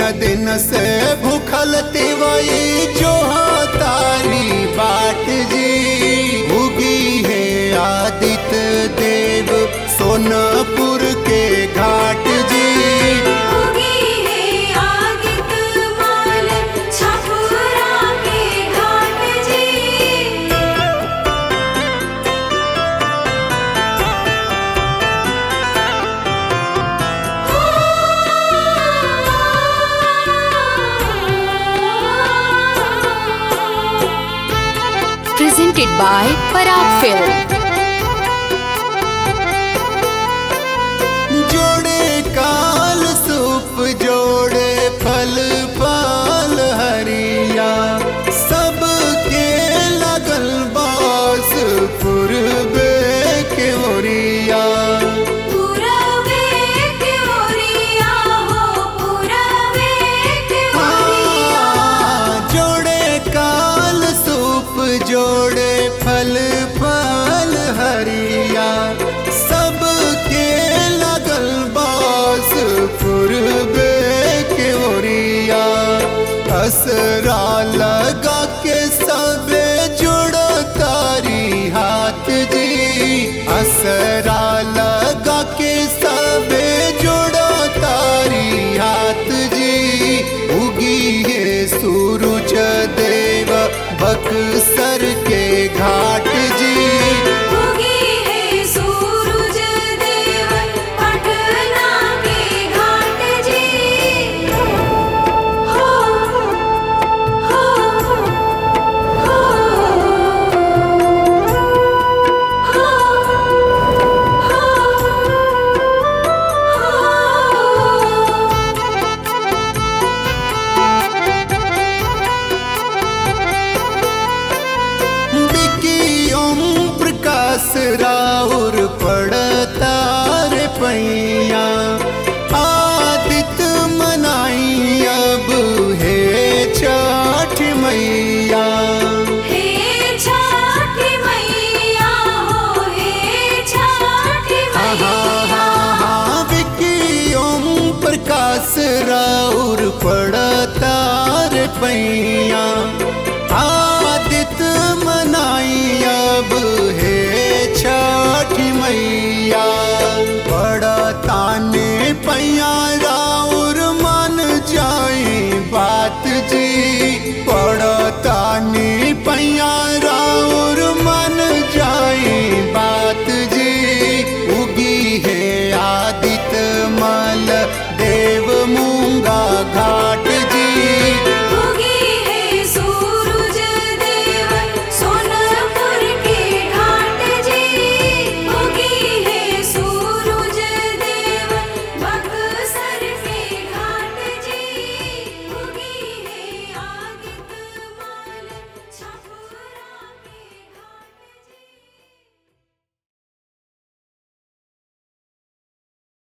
दिन से भूखल तिवई जो तारी बाट जी उगी है आदित्य देव सोनपुर के घाट जी उगी है आदित्य माल छपुरा के घाट जी presented by Parag Film. जोड़े काल सूप जोड़े फल पाल हरिया सबके लगल बास पूर्वे के ओरिया पूरबे के ओरिया हो पूरबे के ओरिया जोड़े काल सूप जोड़े फल फल हरिया सबके लगल बास पूर्वे के ओरिया असरा लगा के सबे जुड़ो तारी हाथ जी असरा लगा के सबे जुड़ो तारी हाथ जी उगी है सूरज देव बक्सर के घाट जी उगी है सूरज देव पटना के घाट जी हो हो हो बिकी ओम प्रकाश रा